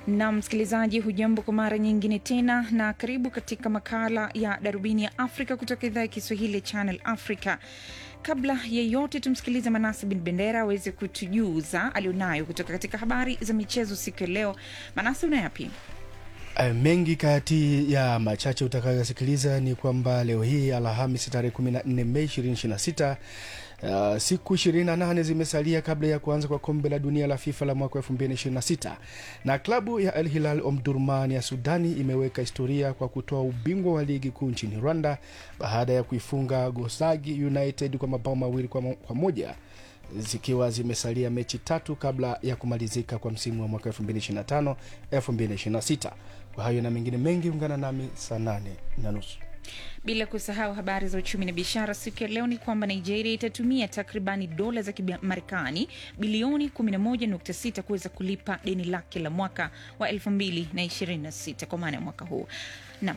Na msikilizaji, hujambo kwa mara nyingine tena, na karibu katika makala ya Darubini ya Afrika kutoka idhaa ya Kiswahili ya Channel Africa. Kabla ya yote, tumsikilize Manase Bin Bendera aweze kutujuza alionayo kutoka katika habari za michezo siku ya leo. Manase, unayapi? Uh, mengi kati ya machache utakayosikiliza ni kwamba leo hii Alhamisi tarehe 14 Mei 2026 Uh, siku 28 zimesalia kabla ya kuanza kwa kombe la dunia la FIFA la mwaka 2026 na klabu ya Al Hilal Omdurman ya Sudani imeweka historia kwa kutoa ubingwa wa ligi kuu nchini Rwanda baada ya kuifunga Gosagi United kwa mabao mawili kwa, kwa moja zikiwa zimesalia mechi tatu kabla ya kumalizika kwa msimu wa mwaka 2025 2026. Kwa hayo na mengine mengi, ungana nami saa nane na nusu. Bila kusahau habari za uchumi na biashara siku ya leo ni kwamba Nigeria itatumia takribani dola za Kimarekani bilioni 11.6 kuweza kulipa deni lake la mwaka wa 2026 kwa maana ya mwaka huu. Naam.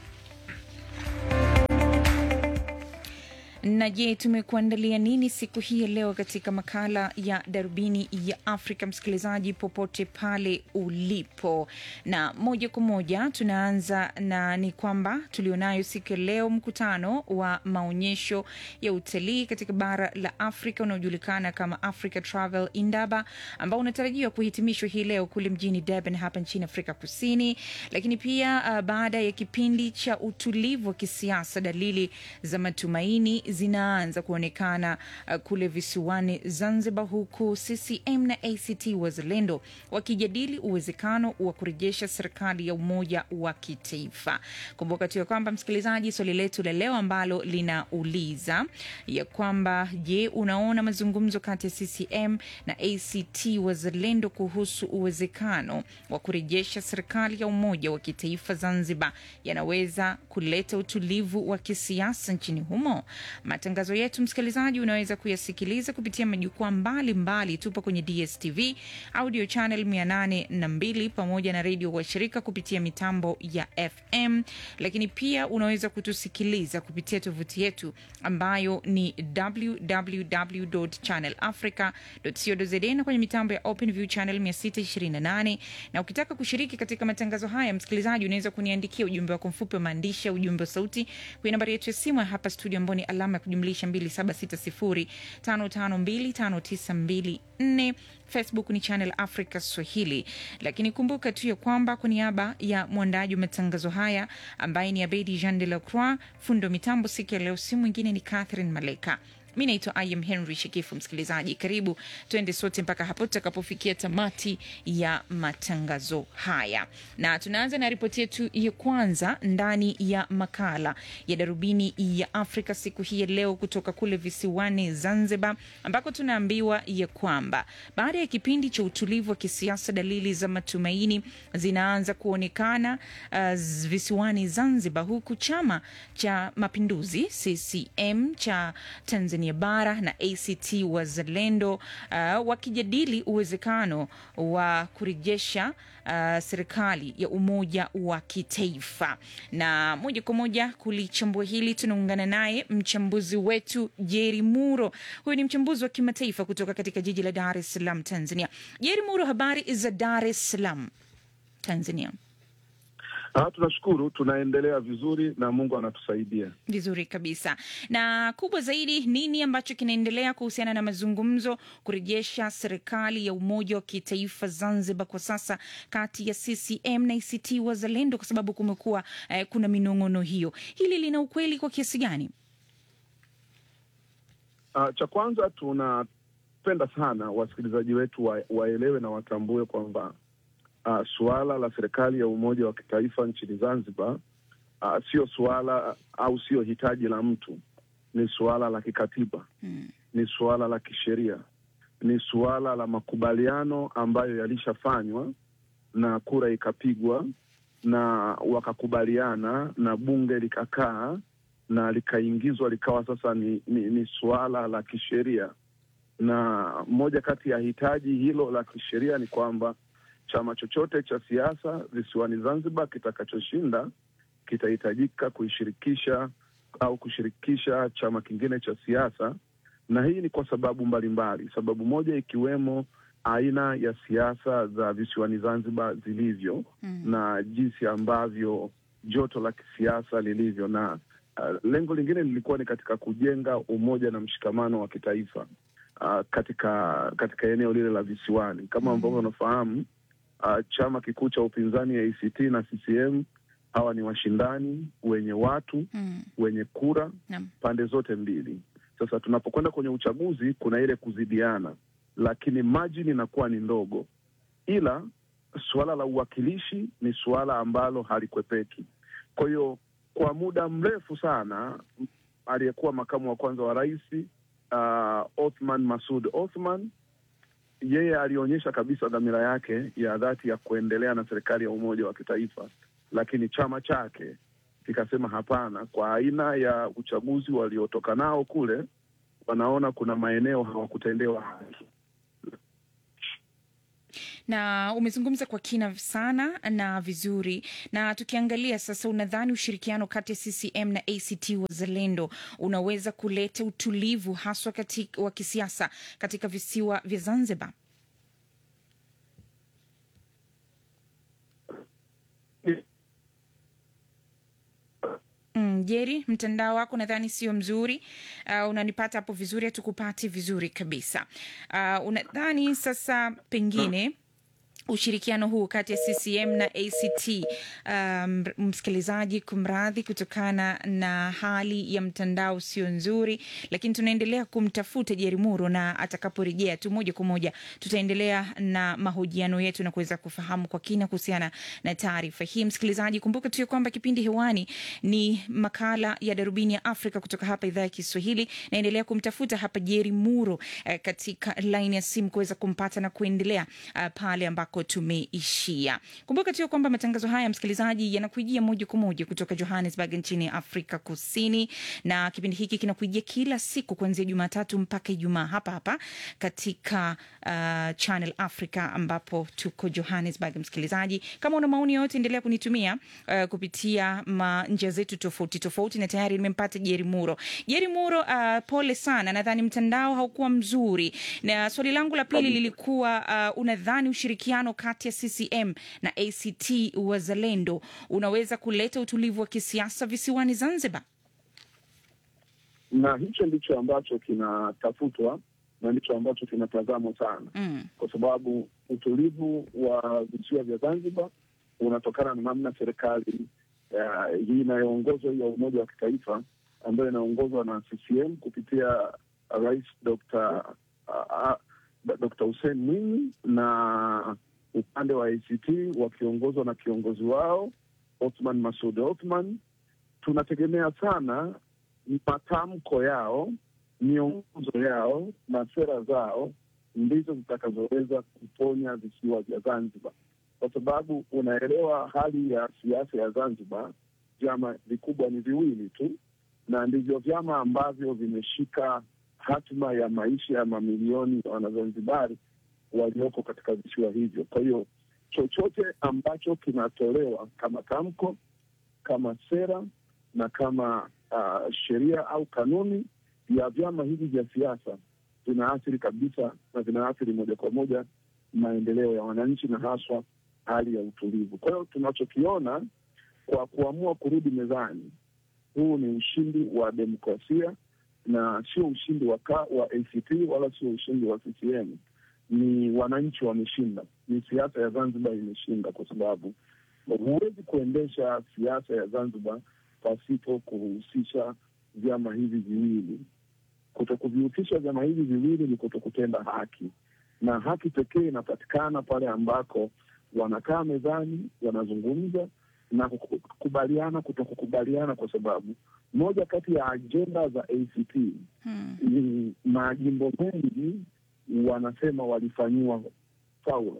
na je, tumekuandalia nini siku hii ya leo katika makala ya darubini ya Afrika, msikilizaji popote pale ulipo, na moja kwa moja tunaanza na ni kwamba tulionayo siku ya leo mkutano wa maonyesho ya utalii katika bara la Afrika unaojulikana kama Africa Travel Indaba, ambao unatarajiwa kuhitimishwa hii leo kule mjini Durban hapa nchini Afrika Kusini. Lakini pia uh, baada ya kipindi cha utulivu wa kisiasa, dalili za matumaini zinaanza kuonekana uh, kule visiwani Zanzibar, huku CCM na ACT Wazalendo wakijadili uwezekano wa kurejesha serikali ya umoja wa kitaifa. Kumbuka tu ya kwamba msikilizaji, swali letu la leo ambalo linauliza ya kwamba je, unaona mazungumzo kati ya CCM na ACT Wazalendo kuhusu uwezekano wa kurejesha serikali ya umoja wa kitaifa Zanzibar yanaweza kuleta utulivu wa kisiasa nchini humo? Matangazo yetu msikilizaji, unaweza kuyasikiliza kupitia majukwaa mbalimbali. Tupo kwenye DSTV audio channel 802 pamoja na redio washirika kupitia mitambo ya FM, lakini pia unaweza kutusikiliza kupitia tovuti yetu ambayo ni www.channelafrica.co.za na kwenye mitambo ya OpenView channel 628. Na ukitaka kushiriki katika matangazo haya msikilizaji, unaweza kuniandikia ujumbe wako mfupi wa maandishi, ujumbe wa sauti kwenye nambari yetu ya simu ya hapa studio ambao ni alama ya kujumlisha 276055259254. Facebook ni Channel Africa Swahili. Lakini kumbuka tu ya kwamba kwa niaba ya mwandaji wa matangazo haya ambaye ni Abedi Jean de la Croix, fundo mitambo siku ya leo si mwingine ni Catherine Maleka. Mi naitwa Im Henry Shekifu. Msikilizaji, karibu tuende sote mpaka hapo tutakapofikia tamati ya matangazo haya, na tunaanza na ripoti yetu ya kwanza ndani ya makala ya darubini ya Afrika siku hii ya leo kutoka kule visiwani Zanzibar, ambako tunaambiwa ya kwamba baada ya kipindi cha utulivu wa kisiasa, dalili za matumaini zinaanza kuonekana uh, visiwani Zanzibar, huku chama cha mapinduzi CCM cha Tanzania bara na ACT Wazalendo uh, wakijadili uwezekano wa kurejesha uh, serikali ya umoja wa kitaifa. Na moja kwa moja kulichambua hili tunaungana naye mchambuzi wetu Jeri Muro. Huyu ni mchambuzi wa kimataifa kutoka katika jiji la Dar es Salaam, Tanzania. Jeri Muro, habari za Dar es Salaam, Tanzania? Ah, tunashukuru tunaendelea vizuri na Mungu anatusaidia vizuri kabisa. Na kubwa zaidi, nini ambacho kinaendelea kuhusiana na mazungumzo kurejesha serikali ya umoja wa kitaifa Zanzibar kwa sasa kati ya CCM na ACT Wazalendo, kwa sababu kumekuwa eh, kuna minong'ono hiyo. Hili lina ukweli kwa kiasi gani? Ah, cha kwanza tunapenda sana wasikilizaji wetu wa, waelewe na watambue kwamba Uh, suala la serikali ya umoja wa kitaifa nchini Zanzibar uh, sio suala uh, au sio hitaji la mtu, ni suala la kikatiba hmm. Ni suala la kisheria, ni suala la makubaliano ambayo yalishafanywa na kura ikapigwa na wakakubaliana na bunge likakaa na likaingizwa likawa sasa ni, ni, ni suala la kisheria, na moja kati ya hitaji hilo la kisheria ni kwamba chama chochote cha siasa visiwani Zanzibar kitakachoshinda kitahitajika kuishirikisha au kushirikisha chama kingine cha siasa, na hii ni kwa sababu mbalimbali mbali. Sababu moja ikiwemo aina ya siasa za visiwani Zanzibar zilivyo Mm. na jinsi ambavyo joto la kisiasa lilivyo, na uh, lengo lingine lilikuwa ni katika kujenga umoja na mshikamano wa kitaifa uh, katika katika eneo lile la visiwani. Kama ambavyo unafahamu, uh, chama kikuu cha upinzani ya ACT na CCM hawa ni washindani wenye watu Mm. wenye kura Naam. pande zote mbili. Sasa tunapokwenda kwenye uchaguzi, kuna ile kuzidiana, lakini margin inakuwa ni ndogo, ila suala la uwakilishi ni suala ambalo halikwepeki. Kwa hiyo kwa muda mrefu sana m- aliyekuwa makamu wa kwanza wa rais uh, Othman Masud Othman yeye alionyesha kabisa dhamira yake ya dhati ya kuendelea na serikali ya umoja wa kitaifa, lakini chama chake kikasema hapana. Kwa aina ya uchaguzi waliotoka nao kule, wanaona kuna maeneo hawakutendewa haki. na umezungumza kwa kina sana na vizuri na tukiangalia sasa unadhani ushirikiano kati ya ccm na act wazalendo unaweza kuleta utulivu haswa katika, wa kisiasa katika visiwa vya zanzibar Mm, Jeri, mtandao wako nadhani sio mzuri. Uh, unanipata hapo vizuri? Hatukupati vizuri kabisa. Uh, unadhani sasa pengine ushirikiano huu kati ya CCM na ACT um, msikilizaji, kumradhi kutokana na hali ya mtandao sio nzuri, lakini tunaendelea kumtafuta Jeri Muro na atakaporejea tu moja kwa moja tutaendelea na mahojiano yetu na kuweza kufahamu kwa kina kuhusiana na taarifa hii. Msikilizaji, kumbuka tu ya kwamba kipindi hewani ni makala ya Darubini ya Afrika kutoka hapa idhaa ya Kiswahili. Naendelea kumtafuta hapa Jeri Muro eh, katika laini ya simu kuweza kumpata na kuendelea uh, pale ambako tumeishia. Kumbuka tu ya kwamba matangazo haya msikilizaji, yanakujia moja kwa moja kutoka Johannesburg nchini Afrika Kusini, na kipindi hiki kinakujia kila siku kuanzia Jumatatu mpaka Ijumaa hapa hapa katika uh, Channel Africa ambapo tuko Johannesburg. Msikilizaji, kama una maoni yoyote, endelea kunitumia uh, kupitia ma njia zetu tofauti tofauti, na tayari nimempata Jeri Muro. Jeri Muro, uh, pole sana, nadhani mtandao haukuwa mzuri, na swali langu la pili lilikuwa uh, unadhani ushirikiano kati ya CCM na ACT Wazalendo unaweza kuleta utulivu wa kisiasa visiwani Zanzibar? na hicho ndicho ambacho kinatafutwa na ndicho ambacho kinatazamwa sana, Mm. kwa sababu utulivu wa visiwa vya Zanzibar unatokana na namna serikali uh, hii inayoongozwa hii ya umoja wa kitaifa ambayo inaongozwa na CCM kupitia Rais Dr. uh, uh, Dr. Hussein Mwinyi na upande wa ACT wakiongozwa na kiongozi wao Othman Masud Othman. Tunategemea sana matamko yao, miongozo yao na sera zao ndizo zitakazoweza kuponya visiwa vya Zanzibar, kwa sababu unaelewa hali ya siasa ya Zanzibar. Vyama vikubwa ni viwili tu, na ndivyo vyama ambavyo vimeshika hatima ya maisha ya mamilioni ya Wanazanzibari walioko katika visiwa hivyo. Kwa hiyo chochote ambacho kinatolewa kama tamko, kama sera na kama uh, sheria au kanuni ya vyama hivi vya siasa vinaathiri kabisa na vinaathiri moja kwa moja maendeleo ya wananchi na haswa hali ya utulivu. Kwa hiyo tunachokiona kwa kuamua kurudi mezani, huu ni ushindi wa demokrasia na sio ushindi wa, ka, wa ACT wala sio ushindi wa CCM. Ni wananchi wameshinda, ni siasa ya Zanzibar imeshinda, kwa sababu huwezi kuendesha siasa ya Zanzibar pasipo kuhusisha vyama hivi viwili. Kutokuvihusisha vyama hivi viwili ni kutokutenda haki, na haki pekee inapatikana pale ambako wanakaa mezani, wanazungumza na kukubaliana, kutokukubaliana, kwa sababu moja kati ya ajenda za ACT Hmm. ni majimbo mengi wanasema walifanyiwa faula,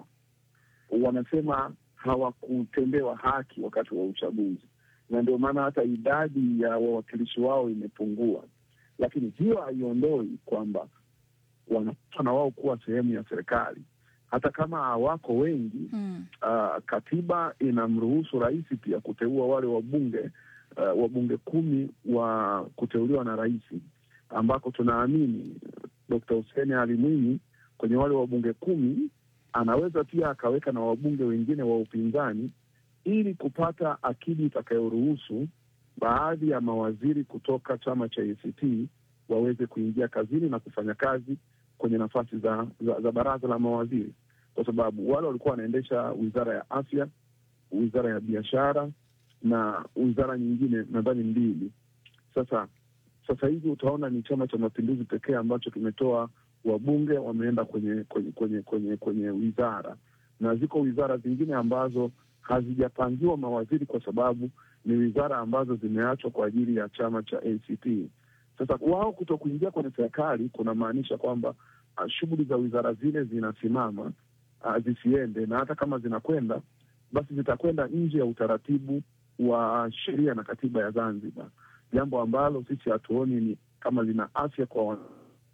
wanasema hawakutendewa haki wakati wa uchaguzi, na ndio maana hata idadi ya wawakilishi wao imepungua. Lakini hiyo haiondoi kwamba wanapaswa na wao kuwa sehemu ya serikali, hata kama hawako wengi. Hmm. Uh, katiba inamruhusu rais pia kuteua wale wabunge uh, wabunge kumi wa kuteuliwa na rais, ambako tunaamini Dkt. Hussein Ali Mwinyi kwenye wale wabunge kumi anaweza pia akaweka na wabunge wengine wa upinzani ili kupata akidi itakayoruhusu baadhi ya mawaziri kutoka chama cha ACT waweze kuingia kazini na kufanya kazi kwenye nafasi za, za, za baraza la mawaziri, kwa sababu wale walikuwa wanaendesha wizara ya afya, wizara ya biashara na wizara nyingine nadhani mbili. Sasa sasa hivi utaona ni Chama cha Mapinduzi pekee ambacho kimetoa wabunge wameenda kwenye kwenye kwenye kwenye kwenye wizara, na ziko wizara zingine ambazo hazijapangiwa mawaziri kwa sababu ni wizara ambazo zimeachwa kwa ajili ya chama cha ACT. Sasa wao kuto kuingia kwenye serikali kunamaanisha kwamba uh, shughuli za wizara zile zinasimama, uh, zisiende, na hata kama zinakwenda basi zitakwenda nje ya utaratibu wa sheria na katiba ya Zanzibar, jambo ambalo sisi hatuoni ni kama lina afya kwa wana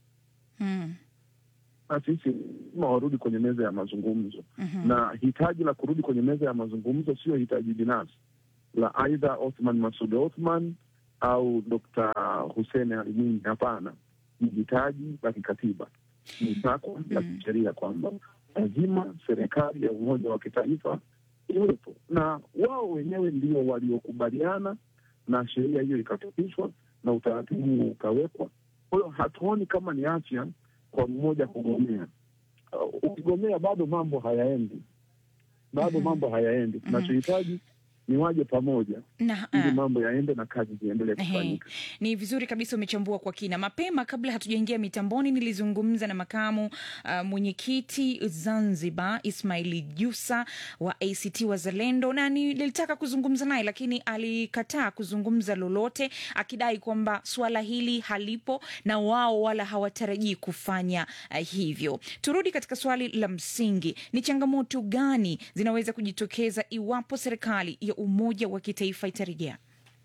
Mm. na sisi lazima warudi kwenye meza ya mazungumzo Mhm. na hitaji la kurudi kwenye meza ya mazungumzo sio hitaji binafsi la aidha Othman Masud Othman au Dr. Hussein Ali Mwinyi. Hapana, ni hitaji la kikatiba, ni takwa la kisheria kwamba lazima serikali ya umoja wa kitaifa iwepo, na wao wenyewe ndio waliokubaliana na sheria hiyo ikapitishwa na utaratibu huo ukawekwa. Kwa hiyo hatuoni kama ni afya kwa mmoja kugomea. Uh, ukigomea bado mambo hayaendi, bado mambo hayaendi. Tunachohitaji ni waje pamoja na ili ah, mambo yaende na kazi ziendelee Ehe. kufanyika. Ni vizuri kabisa umechambua kwa kina. Mapema kabla hatujaingia mitamboni, nilizungumza na makamu uh, mwenyekiti Zanzibar Ismaili Jusa wa ACT Wazalendo, na nilitaka kuzungumza naye, lakini alikataa kuzungumza lolote, akidai kwamba suala hili halipo na wao wala hawatarajii kufanya uh, hivyo. Turudi katika swali la msingi, ni changamoto gani zinaweza kujitokeza iwapo serikali ya umoja wa kitaifa itarejea?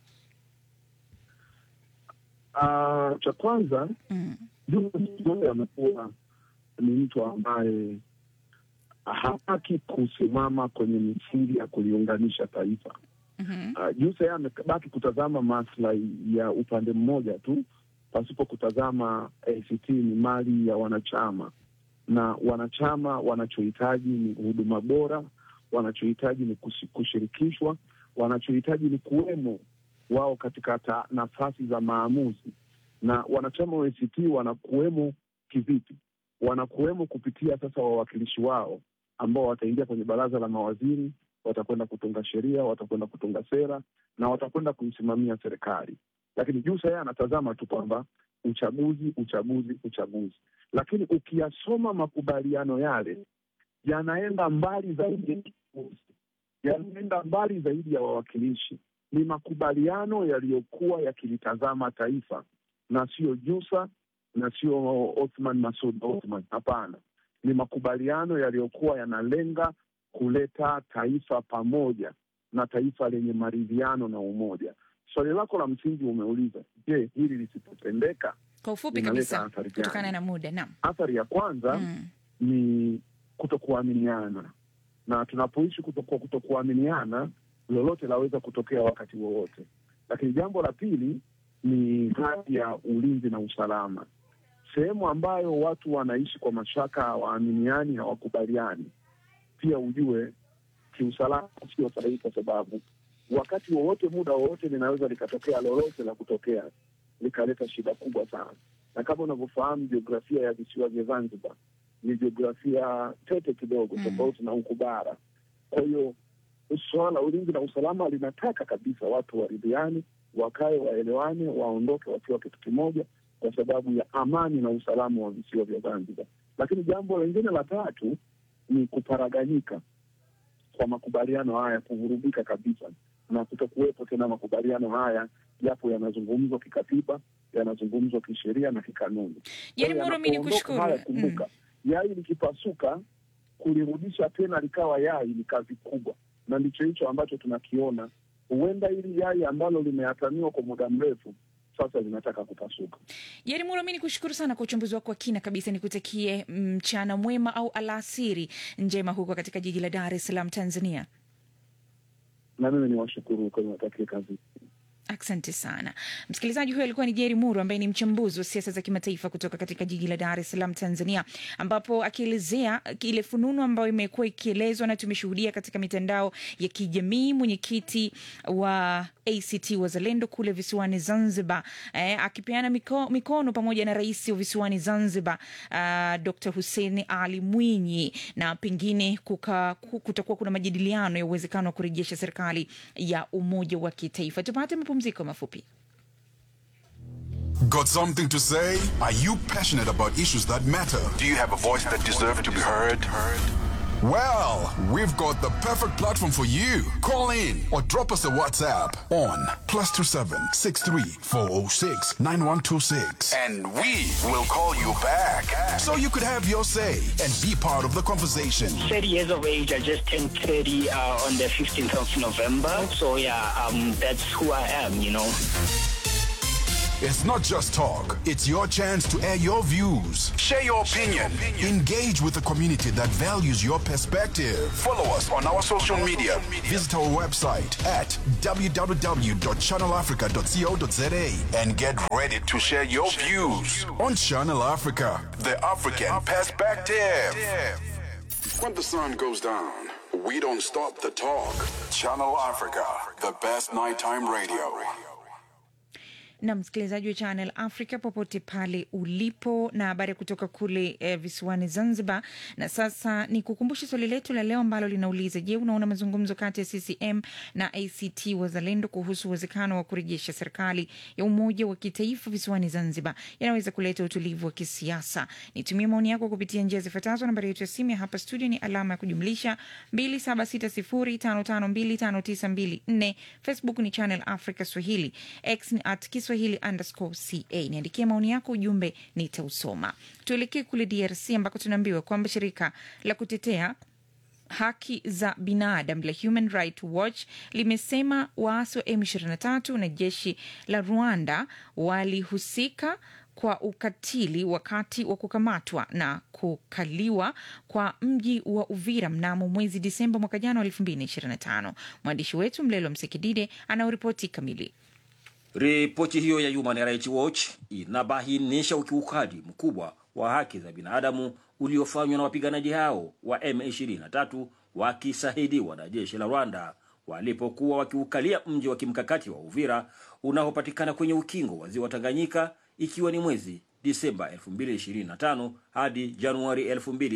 Ah, cha kwanza Mm. Juma Kigogo amekuwa ni mtu ambaye hataki kusimama kwenye misingi ya kuliunganisha taifa. Mhm. Uh, Jusa yeye amebaki kutazama maslahi ya upande mmoja tu pasipo kutazama ACT ni mali ya wanachama, na wanachama wanachohitaji ni huduma bora, wanachohitaji ni kushi- kushirikishwa, wanachohitaji ni kuwemo wao katika ta, nafasi za maamuzi. Na wanachama wa ACT wanakuwemo kivipi? Wanakuwemo kupitia sasa wawakilishi wao ambao wataingia kwenye baraza la mawaziri watakwenda kutunga sheria, watakwenda kutunga sera na watakwenda kuisimamia serikali. Lakini Jusa yeye anatazama tu kwamba uchaguzi, uchaguzi, uchaguzi. Lakini ukiyasoma makubaliano yale yanaenda mbali zaidi ya uchaguzi, yanaenda mbali zaidi ya wawakilishi. Ni makubaliano yaliyokuwa yakilitazama taifa na sio Jusa na sio Othman Masud Othman. Hapana, ni makubaliano yaliyokuwa yanalenga kuleta taifa pamoja na taifa lenye maridhiano na umoja. Swali lako la msingi umeuliza, je, hili lisipotendeka Kwa ufupi Inaleta kabisa, athari gani? kutokana na muda. Naam. athari ya kwanza Mm. ni kutokuaminiana, na tunapoishi kutokuwa kutokuaminiana, lolote laweza kutokea wakati wowote. Lakini jambo la pili ni hali ya ulinzi na usalama, sehemu ambayo watu wanaishi kwa mashaka, hawaaminiani, hawakubaliani. Pia ujue kiusalama sio sahihi, kwa sababu wakati wowote, muda wowote, linaweza likatokea lolote la kutokea likaleta shida kubwa sana. Na kama unavyofahamu jiografia ya visiwa vya Zanzibar ni jiografia tete kidogo, Mm. tofauti na huku bara. Kwa hiyo suala la ulinzi na usalama linataka kabisa watu waridhiane, wakae, waelewane, waondoke wakiwa kitu kimoja, kwa sababu ya amani na usalama wa visiwa vya Zanzibar. Lakini jambo lingine la tatu ni kuparaganyika kwa makubaliano haya, kuvurugika kabisa na kutokuwepo tena makubaliano haya, japo yanazungumzwa kikatiba, yanazungumzwa kisheria na kikanuni. Yaani Kwa hiyo Muro, mi ni yanapoondoka kushukuru. haya, kumbuka yai likipasuka, kulirudisha tena likawa yai ni kazi kubwa, na ndicho hicho ambacho tunakiona. Huenda hili yai ambalo limehatamiwa kwa muda mrefu sasa linataka kupasuka. Yaani Muro, mi ni kushukuru sana kwa uchambuzi wako wa kina kabisa. Nikutakie mchana mwema au alasiri njema huko katika jiji la Dar es Salaam, Tanzania. Na mimi ni washukuru kwa niwatakie kazi Asante sana msikilizaji. Huyo alikuwa ni Jeri Muru ambaye ni mchambuzi wa siasa za kimataifa kutoka katika jiji la Dar es Salaam, Tanzania, ambapo akielezea ile fununu ambayo imekuwa ikielezwa na tumeshuhudia katika mitandao ya kijamii. Mwenyekiti wa ACT Wazalendo kule visiwani Zanzibar eh, akipeana miko, mikono pamoja na rais wa visiwani Zanzibar uh, Dr Hussein Ali Mwinyi, na pengine kuka, kutakuwa kuna majadiliano ya uwezekano wa kurejesha serikali ya umoja wa kitaifa. Tupate mapumziko mafupi. Got something to say? Are you passionate about issues that matter? Do you have a voice that deserves to be heard? Well, we've got the perfect platform for you. Call in or drop us a WhatsApp on plus two seven six three four zero six nine one two six, And we will call you back. so you could have your say and be part of the conversation. 30 years of age. I just turned 30 uh, on the 15th of November. So yeah, um, that's who I am, you know. It's not just talk; it's your chance to air your views. Share your opinion. Engage with the community that values your perspective. Follow us on our social media. Visit our website at www.channelafrica.co.za And get ready to share your views. on Channel Africa. The African Perspective. When the sun goes down, we don't stop the talk. Channel Africa, the best nighttime radio. na msikilizaji wa Channel Africa popote pale ulipo, na habari kutoka kule eh, visiwani Zanzibar. Na sasa ni kukumbusha swali letu la leo ambalo linauliza: Je, unaona mazungumzo kati ya CCM na ACT Wazalendo kuhusu uwezekano wa kurejesha serikali ya umoja wa kitaifa visiwani Zanzibar yanaweza kuleta utulivu wa kisiasa? Nitumie maoni yako kupitia njia zifuatazo. Nambari yetu ya simu ya hapa studio ni alama ya kujumlisha 2760552594. Facebook ni Channel Africa Swahili, X ni at Kiswahili underscore ca. Niandikie maoni yako, ujumbe nitausoma. Tuelekee kule DRC ambako tunaambiwa kwamba shirika la kutetea haki za binadamu la Human Rights Watch limesema waasi wa M23 na jeshi la Rwanda walihusika kwa ukatili wakati wa kukamatwa na kukaliwa kwa mji wa Uvira mnamo mwezi Disemba mwaka jana wa 2025. Mwandishi wetu Mlelo Msekidide anaoripoti kamili. Ripoti hiyo ya Human Rights Watch inabainisha ukiukaji mkubwa wa haki za binadamu uliofanywa na wapiganaji hao wa M23 wakisaidiwa na jeshi la Rwanda walipokuwa wakiukalia mji wa kimkakati wa Uvira unaopatikana kwenye ukingo wa ziwa Tanganyika, ikiwa ni mwezi Disemba 2025 hadi Januari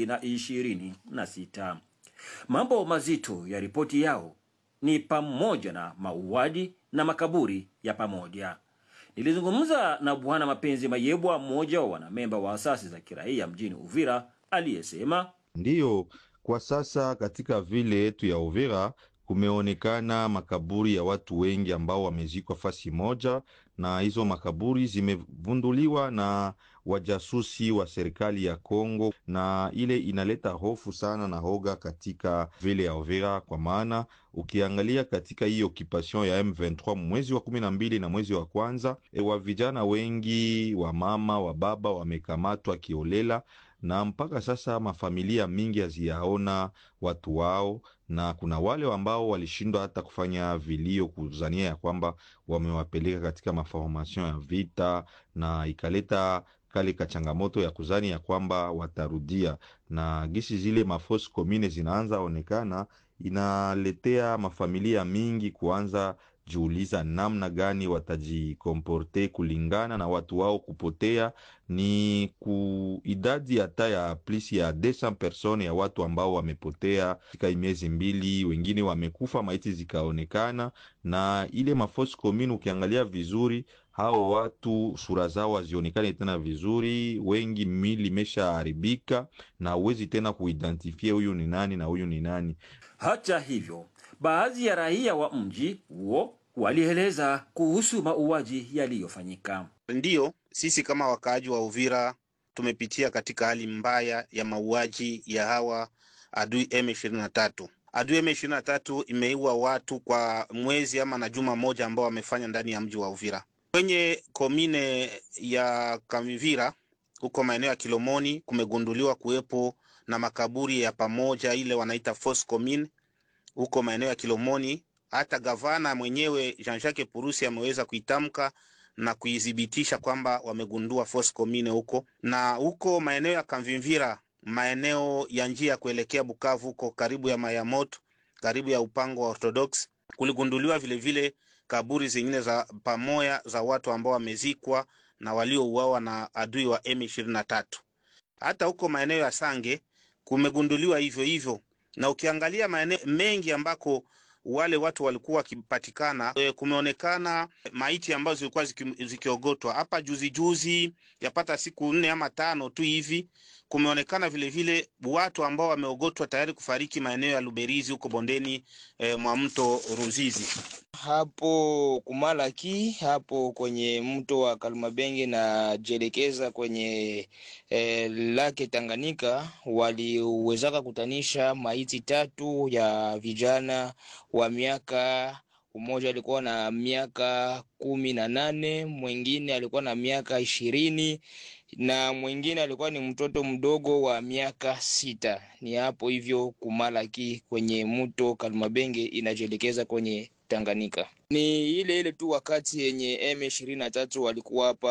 2026. Mambo mazito ya ripoti yao ni pamoja na mauaji na makaburi ya pamoja. Nilizungumza na Bwana Mapenzi Mayebwa, mmoja wa wanamemba wa asasi za kiraia mjini Uvira, aliyesema Ndiyo, kwa sasa katika vile yetu ya Uvira kumeonekana makaburi ya watu wengi ambao wamezikwa fasi moja, na hizo makaburi zimevunduliwa na wajasusi wa serikali ya Kongo, na ile inaleta hofu sana na hoga katika vile ya Uvira, kwa maana ukiangalia katika hii occupation ya M23 mwezi wa kumi na mbili na mwezi wa kwanza e, wa vijana wengi wa mama wa baba wamekamatwa kiolela na mpaka sasa mafamilia mingi haziyaona watu wao, na kuna wale ambao walishindwa hata kufanya vilio kuzania ya kwamba wamewapeleka katika maformation ya vita, na ikaleta kale ka changamoto ya kuzani ya kwamba watarudia, na gisi zile mafos komine zinaanza onekana, inaletea mafamilia mingi kuanza jiuliza namna gani watajikomporte kulingana na watu wao kupotea. Ni ku idadi hata ya plisi ya 200 persone ya watu ambao wamepotea katika miezi mbili, wengine wamekufa, maiti zikaonekana. Na ile mafosi komini, ukiangalia vizuri, hao watu sura zao hazionekane tena vizuri, wengi mili imeshaharibika na huwezi tena kuidentifia huyu ni nani na huyu ni nani. hata hivyo, baadhi ya raia wa mji huo walieleza kuhusu mauaji yaliyofanyika. Ndiyo, sisi kama wakaaji wa Uvira tumepitia katika hali mbaya ya mauaji ya hawa adui M23. Adui M23 imeua watu kwa mwezi ama na juma moja ambao wamefanya ndani ya mji wa Uvira. Kwenye komine ya Kamivira huko maeneo ya Kilomoni kumegunduliwa kuwepo na makaburi ya pamoja, ile wanaita force commune huko maeneo ya Kilomoni hata gavana mwenyewe Jean-Jacques Purusi ameweza kuitamka na kuithibitisha kwamba wamegundua force commune huko na huko maeneo ya Kamvimvira, maeneo ya njia ya kuelekea Bukavu huko karibu ya Mayamoto, karibu ya upango wa Orthodox, kuligunduliwa vilevile vile kaburi zingine za pamoja za watu ambao wamezikwa na waliouawa na adui wa M23. Hata huko maeneo ya Sange kumegunduliwa hivyo hivyo, na ukiangalia maeneo mengi ambako wale watu walikuwa wakipatikana, e, kumeonekana maiti ambazo zilikuwa ziki, zikiogotwa hapa juzi juzi, yapata siku nne ama tano tu hivi. Kumeonekana vilevile watu ambao wameogotwa tayari kufariki maeneo ya Luberizi huko bondeni e, mwa mto Ruzizi hapo Kumalaki hapo kwenye mto wa Kalmabenge na jelekeza kwenye eh, lake Tanganyika, waliwezaka kutanisha maiti tatu ya vijana wa miaka mmoja alikuwa na miaka kumi na nane mwingine alikuwa na miaka ishirini na mwingine alikuwa ni mtoto mdogo wa miaka sita. Ni hapo hivyo Kumalaki kwenye mto Kalmabenge inajielekeza kwenye Tanganyika. Ni ile ile tu wakati yenye M23 walikuwa hapa